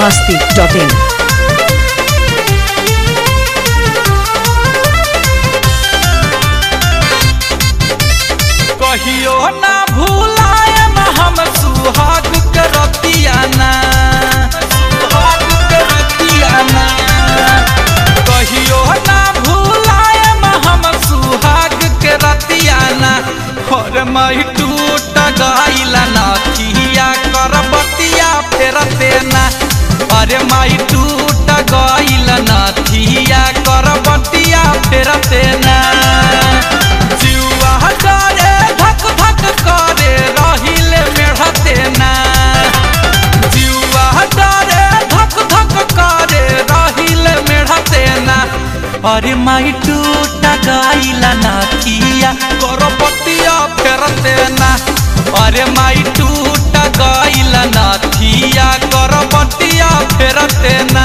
masti.in. कहियो ना भूलायम हम सुहाग के रतिया ना सुहाग के रतिया ना कहियो ना भूलायम हम सुहाग के रतिया ना और मई टूट गइला ना किया कर बतिया फेरते ना अरे माई टूट गइला ना थिया कर बतिया फेरते ना जुआ करे धक धक करे रहिले मेढ़ते ना जुआ करे धक धक करे रहिले मेढ़ते ना अरे माई टूट गइला ना किया कर बतिया फेरते ना अरे माई टूट गइला ना थिया कर बतिया फेरते ना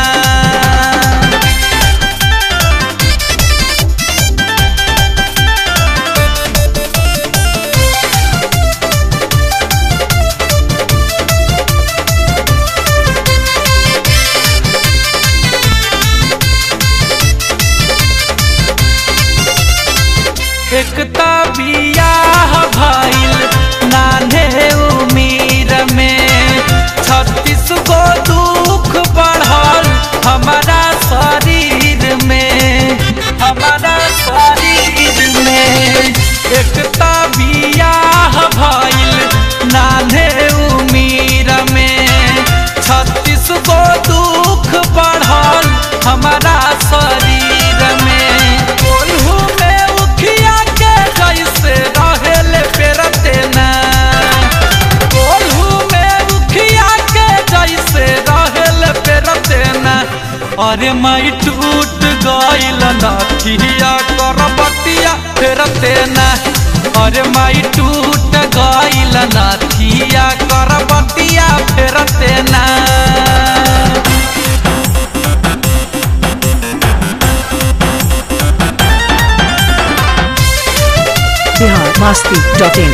एकता बियाह भइल नान्हे उमीर में छत्तीस गो दुख बढ़ल हमारा शरीर में हमारा शरीर में एकता बियाह भइल नान्हे उमीर में छत्तीस गो दुख बढ़ल हमारा शरीर में कोल्हू में उखिया के जैसे रहेले पेरते ना कोल्हू में उखिया के जैसे रहेले पेरते ना अरे माई टूट गइल नथिया कर बतिया फेरते ना अरे माई टूट गइल नथिया कर बतिया फेरते ना Bihar masti.in.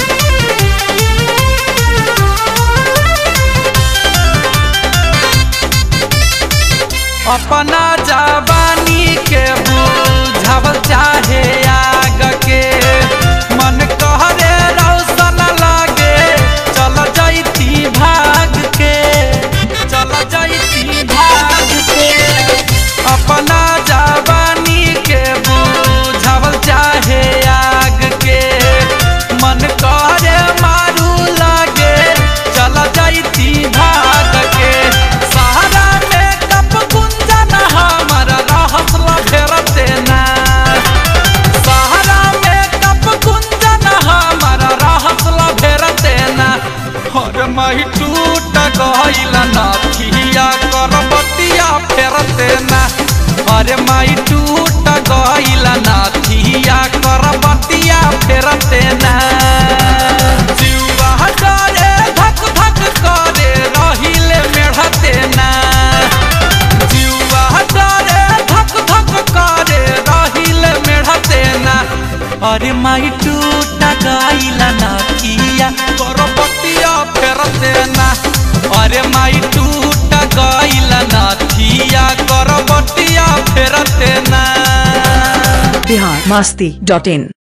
अपना जवानी के बुझावल चाहे आग के मन कहरे रौशन लागे चल जैती भाग के चल जैती भाग के अपना जवानी के बुझावल चाहे आग के मन करे मारू लागे चल जैती भाग के सहारा में कप गुंजन हमर रहसल फेरते ना सहारा में कप गुंजन हमर रहसल फेरते ना और मही टूट गइल नथिया कर बतिया फेरते ना अरे माई टूट गइल नथिया कर बतिया फेरते ना जुआ करे धक धक करे रहिले मेढ़ते ना जुआ करे धक धक करे रहिले मेढ़ते ना अरे माई टूट गइल नथिया कर बतिया फेरते ना अरे माई टूट गइल नथिया कर बतिया फेरते ना Bihar masti.in.